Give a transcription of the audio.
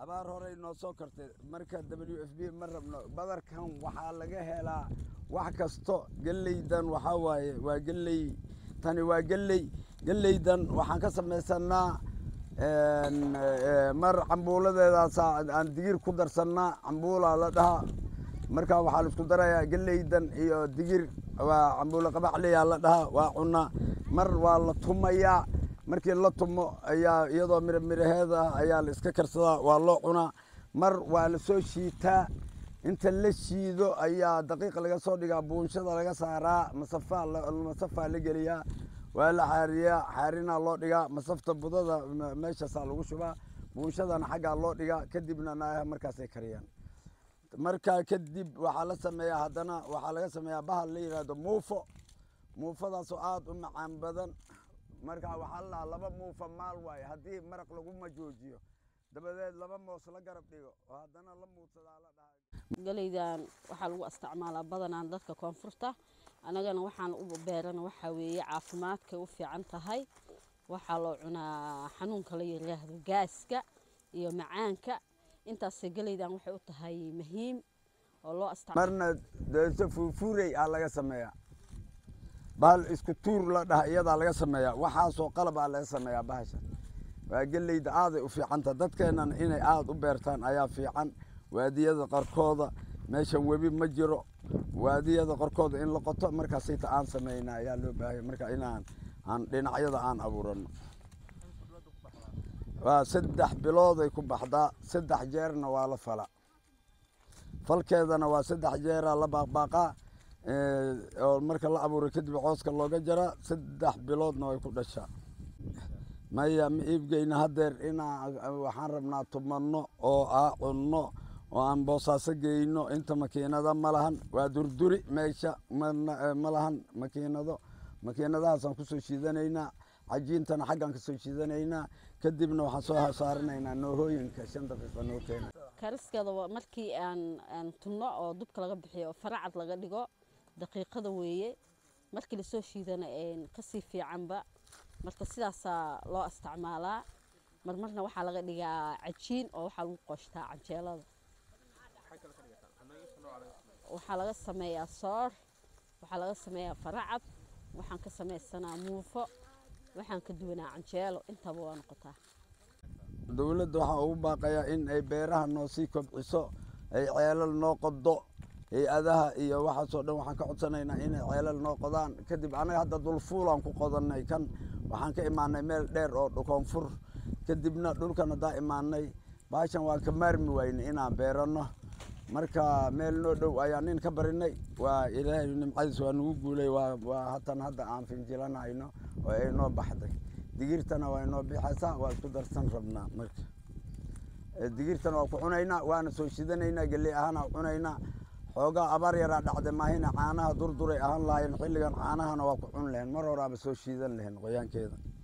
abaar horey noo soo kartay marka w f b ma rabno badarkan waxaa laga helaa wax kasto geleydan waxaa waaye waa geley tani waa geley geleydan waxaan ka samaysanaa mar cambuuladeedaasa aan digir ku darsannaa cambuulaa la dhahaa marka waxaa la isku darayaa geleydan iyo digir waa cambuulo qabaxliyaa la dhahaa waa cunaa mar waa la tumayaa markii la tumo ayaa iyadoo mira miraheeda ah ayaa la iska karsadaa waa loo cunaa mar waa la soo shiitaa inta la shiido ayaa daqiiq laga soo dhigaa buunshada laga saaraa masafaa masafaa la geliyaa waa la xaariyaa xaarinaa loo dhigaa masafta budada meeshaasaa lagu shubaa buunshadana xaggaa loo dhigaa kadibna naayaha markaasay kariyaan markaa kadib waxaa la sameeyaa haddana waxaa laga sameeyaa bahal la yidhaahdo muufo muufadaasoo aada u macaan badan marka waxaa la dhahaa laba muufa maal waaye haddii maraq laguma joojiyo dabadeed laba moos la garab dhigo oo haddana la muudsadaa la dhahaa galeydan waxaa lagu isticmaalaa badanaan dadka koonfurta annagana waxaan u beerana waxaa weeye caafimaadkay u fiican tahay waxaa loo cunaa xanuunka la yiraahdo gaaska iyo macaanka intaasay galeydan waxay u tahay muhiim oo loo isticmaalo marna deeso fuurfuurey aa laga sameeyaa bahal isku tuur la dhaha iyadaa laga sameeyaa waxaasoo qalab aa laga sameeyaa bahasha waa geleyda aaday u fiicanta dadkeennan inay aada u beertaan ayaa fiican waadiyada qarkooda meeshan webi ma jiro waadiyada qarkooda in la qoto markaasayta aan sameyna ayaa loo baahaya marka inaan aan dhinacyada aan abuurano waa saddex bilooday ku baxdaa saddex jeerna waa la fala falkeedana waa saddex jeeraa la baaqbaaqaa oo marka la abuuray kadib cooska looga jaraa saddex biloodna way ku dhashaa maya ma iibgeyna haddeer inaa waxaan rabnaa tumanno oo aa cunno oo aan boosaaso geyno inta makiinada ma lahan waa durduri meesha ma lahan makiinado makiinadahaasaan kusoo shiidanaynaa cajiintana xaggaan kasoo shiidanaynaa kadibna waxaan soo saaranaynaa noohooyinka shan daqiiqa noo keena kariskeeda markii aan aan tunno oo dubka laga bixiyo oo faracad laga dhigo daqiiqada weeye markii lasoo shiidana kasii fiicanba marka sidaasaa loo isticmaalaa marmarna waxaa laga dhigaa cajiin oo waxaa lagu qoshtaa canjeelada waxaa laga sameeyaa soor waxaa laga sameeyaa faracad waxaan ka samaysanaa muufo waxaan ka duwanaa canjeelo intaba waa noqotaa dowladda waxaa ugu baaqayaa in ay beeraha noo sii kobciso ay ceelal noo qodo hay-adaha iyo waxaasoo dhan waxaan ka codsanaynaa inay ceelal noo qodaan kadib annaga hadda dulfuulaan ku qodanay kan waxaan ka imaanay meel dheer oo koonfur kadibna dhulkan haddaa imaanay baashan waan ka maarmi waynay inaan beeranno marka meel noo dhow ayaa nin ka barinay waa ilaahay nimcadiis waa nagu guulay waa hatan hadda aan finjilanayno oo ay noo baxday digirtana waa inoo bixaysaa waa isku darsan rabnaa marka digirtana waa ku cunaynaa waana soo shidanaynaa geley ahaana cunaynaa xoogaa abaar yaraa dhacday maahina caanaha durduray ahaan lahayn xilligan caanahana waa ku cun lahayn mar horaaba soo shiidan lahayn qoyaankeeda